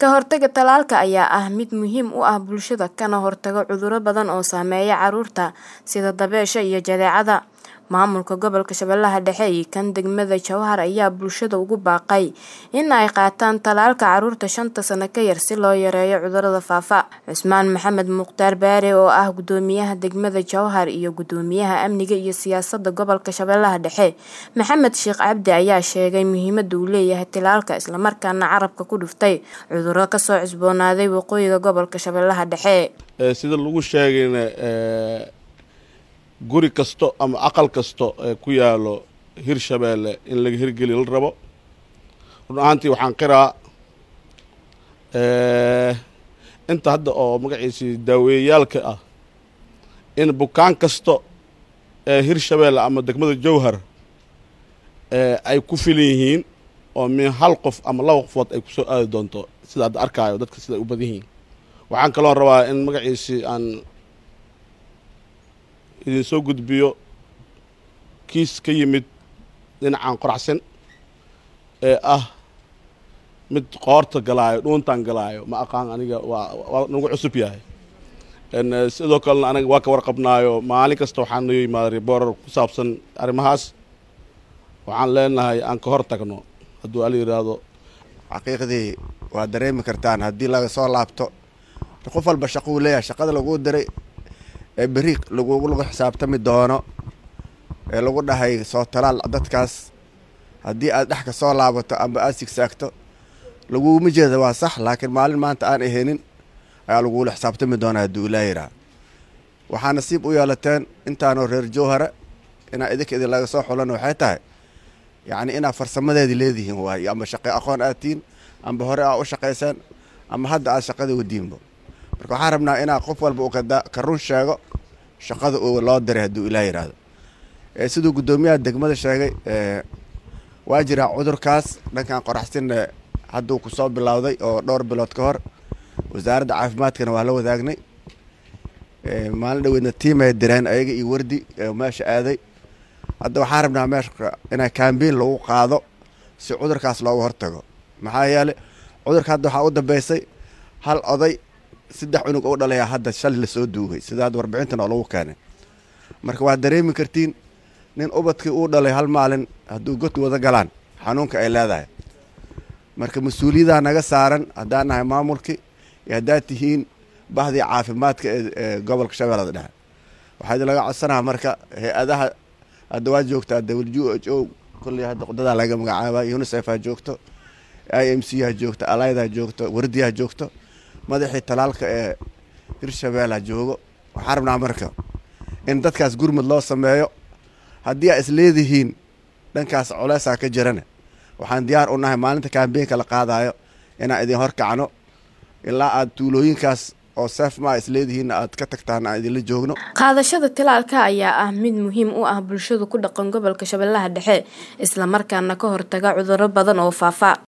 Ka hortagga tallaalka ayaa ah mid muhiim u ah bulshada kana hortaga cudurro badan oo saameeya carruurta sida dabaysha iyo jadeecada. Maamulka Gobolka Shabeellaha Dhexe iyo kan degmada Jowhar ayaa bulshada ugu baaqay in ay qaataan tallaalka carruurta shanta sano ka yar si loo yareeyo cudurrada faafa. Cusmaan Maxamed Mukhtaar Baare oo ah Guddoomiyaha degmada Jowhar iyo Guddoomiyaha Amniga iyo Siyaasadda Gobolka Shabeellaha Dhexe Maxamed Sheikh Cabdi ayaa sheegay muhiimadda uu leeyahay tallaalka isla markaana carabka ku dhuftay cudurro ka soo cusboonaaday waqooyiga gobolka Shabeellaha Dhexe. sida lagu sheegayna guri kasto ama aqal kasto ee ku yaalo hirshabeelle in laga hirgeliyo la rabo run ahaantii waxaan qiraa inta hadda oo magaciisii daaweeyayaalka ah in bukaan kasto ee hirshabeelle ama degmada jowhar ay ku filan yihiin oo min hal qof ama laba qofood ay kusoo aadi doonto sida hadda arkaayo dadka sida ay u badan yihiin waxaan kaloo rabaa in magaciisii aan idin soo gudbiyo kiis ka yimid dhinacaan qoraxsan ee ah mid qoorta galaayo dhuuntaan galaayo ma aqaan aniga waa waa nagu cusub yahay sidoo kalena aniga waa ka warqabnaayo maalin kasta waxaan noo yimaaday boorar ku saabsan arrimahaas waxaan leenahay aan ka hor tagno hadduu ala yidhaahdo xaqiiqdii waa dareemi kartaan haddii laga soo laabto qof walba shaqo uu leeyahay shaqada laguu diray ee beri lagugu lagu xisaabtami doono ee lagu dhahay soo talaal dadkaas haddii aad dhex ka soo laabato amba aad sigsaagto laguguma jeeda waa sax laakiin maalin maanta aan ahaynin ayaa lagugula xisaabtami doonaa hadduu ilaa yiraa waxaa nasiib u yeelateen intaanoo reer jowhara inaa idinka idin laga soo xulan waxay tahay yacni inaad farsamadeedii leedihiin waayo amba shaqe aqoon aad tihiin amba hore aa u shaqaysaan ama hadda aad shaqadii wadiinbo marka waxaan rabnaa inaa qof walba uu ka run sheego shaqada uu loo diray hadduu ilaa yidhaahdo siduu guddoomiyaha degmada sheegay waa jiraa cudurkaas dhankan qoraxsinna hadduu kusoo bilowday oo dhowr bilood ka hor wasaaradda caafimaadkana waa la wadaagnay maalin dhaweydna tiimay direen ayaga iyo wardi meesha aaday hadda waxaan rabnaa meesha inaa kambein lagu qaado si cudurkaas looga hortago maxaa yeeley cudurka hadda waxaa u dambeysay hal oday saddex cunug u dhalayaa hadda shalay lasoo duugay sida hadda warbixintan oo lagu keenay marka waad dareemi kartiin nin ubadkii uu dhalay hal maalin hadduu god wada galaan xanuunka ay leedahay marka mas-uuliyadaha naga saaran haddaan nahay maamulkii iyo haddaad tihiin bahdii caafimaadka ee gobolka shabeellada dhexe waxaa idin laga codsanaha marka hay-adaha hadda waa joogtaa w h o kolley hadda qudadaa laga magacaaba unisef ha joogto i m c ha joogto alayda ha joogto wardi ha joogto madaxii talaalka ee hirshabeelle ha joogo waxaan rabnaa marka in dadkaas gurmud loo sameeyo haddii aa isleedihiin dhankaas culeysaa ka jirana waxaan diyaar u nahay maalinta kaambeenka la qaadayo inaan idin horkacno ilaa aad tuulooyinkaas oo seef maa isleedihiinna aad ka tagtaan aan idinla joogno qaadashada tallaalka ayaa ah mid muhiim u ah bulshada ku dhaqan gobolka shabeellaha dhexe isla markaana ka hortaga cudurro badan oo faafa